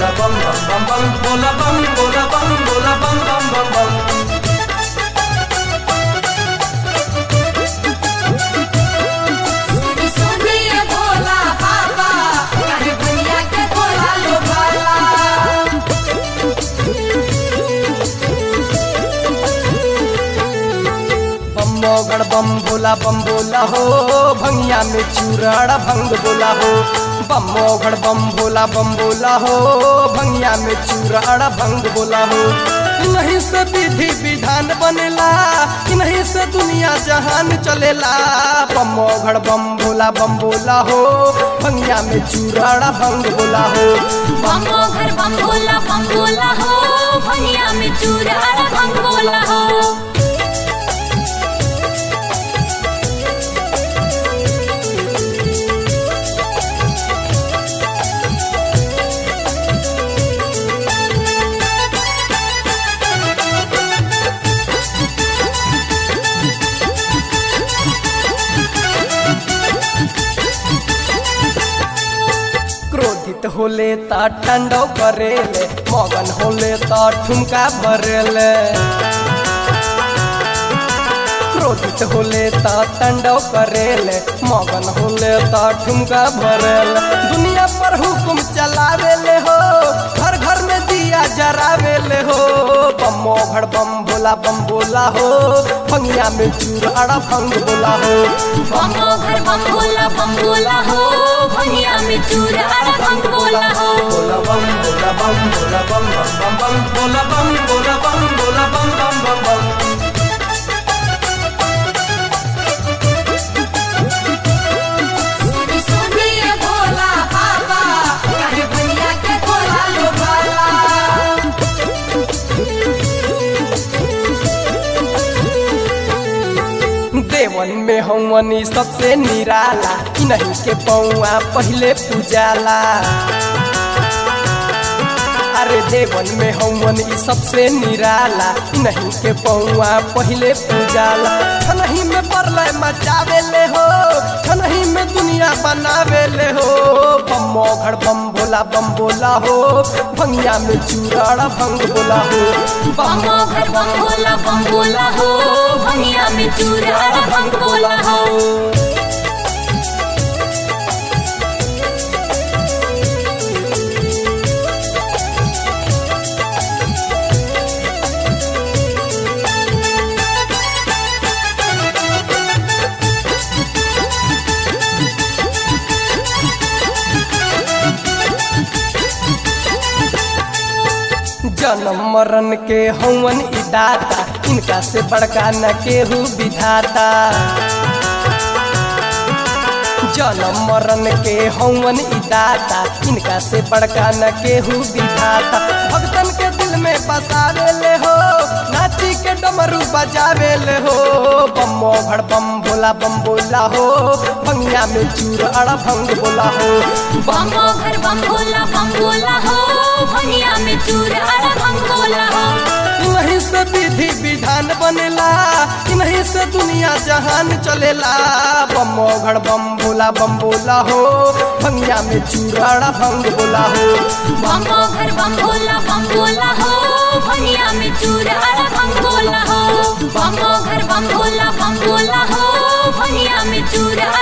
बोला बम बम बम बम बोला बम बोला बम बोला बम बम बम बम सुनी सुनिए भोला बाबा काहे भैया के बोला लो भाला बम मोगड़ बम बोला बम बोला हो भंगिया में चूराड़ा भंग बोला हो बम मोगड़ बम बोला बम बोला हो भंगिया में चूराड़ा भंग बोला हो इन्हीं से विधि विधान बनेला इन्हीं से दुनिया जहान चलेला बम मोगड़ बम बोला बम बोला हो भंगिया में चूराड़ा भंग बोला हो बम घर बम बोला बम बोला हो भैया में चूरा भंग बोला हो क्रोधित होले ता ठंडो करेले मगन होले ता ठुमका भरेले क्रोधित होले ता ठंडो करेले मगन होले ता ठुमका भरेले दुनिया पर हुकुम चलावेले हो घर घर में दिया जरावेले हो बम मोघड़ बम बोला बम बोला हो भंगिया में चूराड़ा भंग बोला हो बम घर बम बोला बम बोला हो भैया में चूरा भंग बोला हो बोला बम बोला बम बोला बम बम बम बम बोला बम बोला बम बोला बम बम बम बम सुनी सुनिए भोला बाबा काहे भैया के बोला लो भाला देवन में हवनी सबसे निराला नहीं के पौआ पहले पूजाला अरे देवन में हवन ई सबसे निराला नहीं के पौआ पहले पूजाला छनही में परलय मचावे ले हो छनही में दुनिया बनावे ले हो बम मोघड़ बम बोला बम बोला हो भंगिया में चूराड़ा भंग बोला हो बम घर बम बोला बम बोला हो भैया में चूरा भंग बोला हो जन्म मरण के हवन ई दाता इनका से बड़का न केहू विधाता जन्म मरण के हवन ई दाता इनका से बड़का न केहू विधाता भक्तन के दिल में बसावे ले हो नाची के डमरू बजावे ले हो बम मोघड़ बम बोला बम बोला हो भंगिया में चूर अड़ा भंग बोला हो बम घर बम बोला बम बोला हो भैया में चूरा भंग बोला हो इन्हीं से विधि विधान बनेला इन्हीं से दुनिया जहान चलेला बम मोघड़ बम बोला बम बोला हो भंगिया में चूराड़ा भंग बोला हो बम घर बम बोला बम बोला हो भैया में चूरा भंग बोला हो बम घर बम बोला बम बोला हो भैया में चूरा